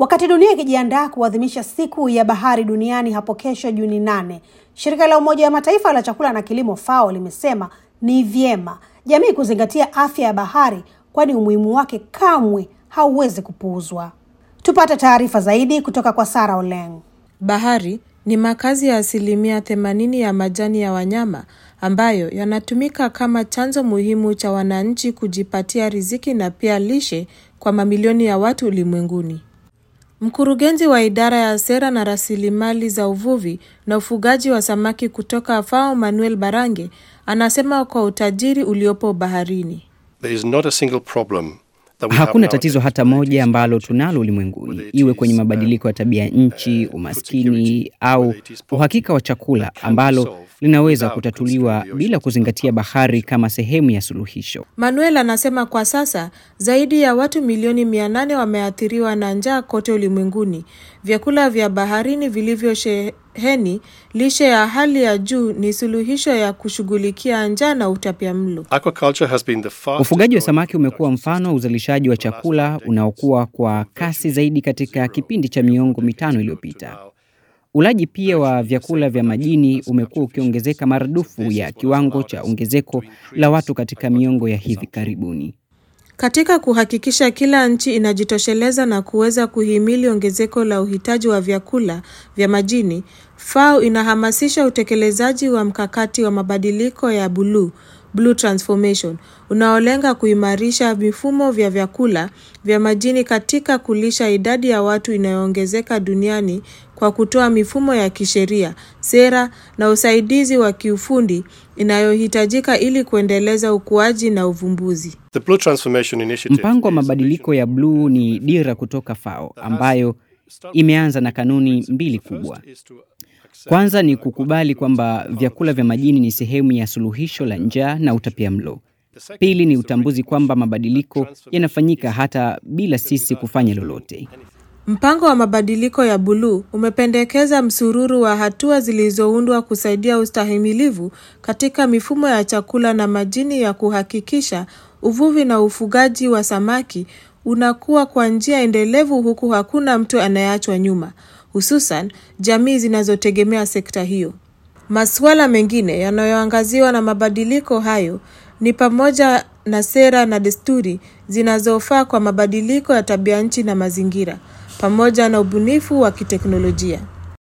Wakati dunia ikijiandaa kuadhimisha siku ya bahari duniani hapo kesho Juni nane, shirika la Umoja wa Mataifa la chakula na kilimo FAO limesema ni vyema jamii kuzingatia afya ya bahari, kwani umuhimu wake kamwe hauwezi kupuuzwa. Tupate taarifa zaidi kutoka kwa Sara Oleng. Bahari ni makazi ya asilimia themanini ya majani ya wanyama ambayo yanatumika kama chanzo muhimu cha wananchi kujipatia riziki na pia lishe kwa mamilioni ya watu ulimwenguni. Mkurugenzi wa idara ya sera na rasilimali za uvuvi na ufugaji wa samaki kutoka FAO Manuel Barange anasema kwa utajiri uliopo baharini. There is not a single problem that we have Hakuna now tatizo that hata moja ambalo tunalo ulimwenguni, iwe kwenye mabadiliko ya tabia nchi, umaskini au uhakika wa chakula, ambalo linaweza kutatuliwa bila kuzingatia bahari kama sehemu ya suluhisho. Manuel anasema kwa sasa zaidi ya watu milioni mia nane wameathiriwa na njaa kote ulimwenguni. Vyakula vya baharini vilivyosheheni lishe ya hali ya juu ni suluhisho ya kushughulikia njaa na utapiamlo. Aquaculture has been the fastest Ufugaji wa growing samaki umekuwa production mfano wa uzalishaji wa chakula unaokuwa kwa kasi zaidi katika kipindi cha miongo mitano iliyopita. Ulaji pia wa vyakula vya majini umekuwa ukiongezeka maradufu ya kiwango cha ongezeko la watu katika miongo ya hivi karibuni. Katika kuhakikisha kila nchi inajitosheleza na kuweza kuhimili ongezeko la uhitaji wa vyakula vya majini, FAO inahamasisha utekelezaji wa mkakati wa mabadiliko ya buluu Blue Transformation unaolenga kuimarisha mifumo vya vyakula vya majini katika kulisha idadi ya watu inayoongezeka duniani kwa kutoa mifumo ya kisheria, sera na usaidizi wa kiufundi inayohitajika ili kuendeleza ukuaji na uvumbuzi. The Blue Transformation Initiative Mpango wa is a mabadiliko ya bluu ni dira kutoka FAO ambayo imeanza na kanuni mbili kubwa. is to accept Kwanza ni kukubali kwamba vyakula vya majini ni sehemu ya suluhisho la njaa na utapiamlo. Pili ni utambuzi kwamba mabadiliko yanafanyika hata bila sisi kufanya lolote. Mpango wa mabadiliko ya buluu umependekeza msururu wa hatua zilizoundwa kusaidia ustahimilivu katika mifumo ya chakula na majini ya kuhakikisha uvuvi na ufugaji wa samaki unakuwa kwa njia endelevu huku hakuna mtu anayeachwa nyuma, hususan jamii zinazotegemea sekta hiyo. Masuala mengine yanayoangaziwa na mabadiliko hayo ni pamoja na sera na desturi zinazofaa kwa mabadiliko ya tabia nchi na mazingira pamoja na ubunifu wa kiteknolojia.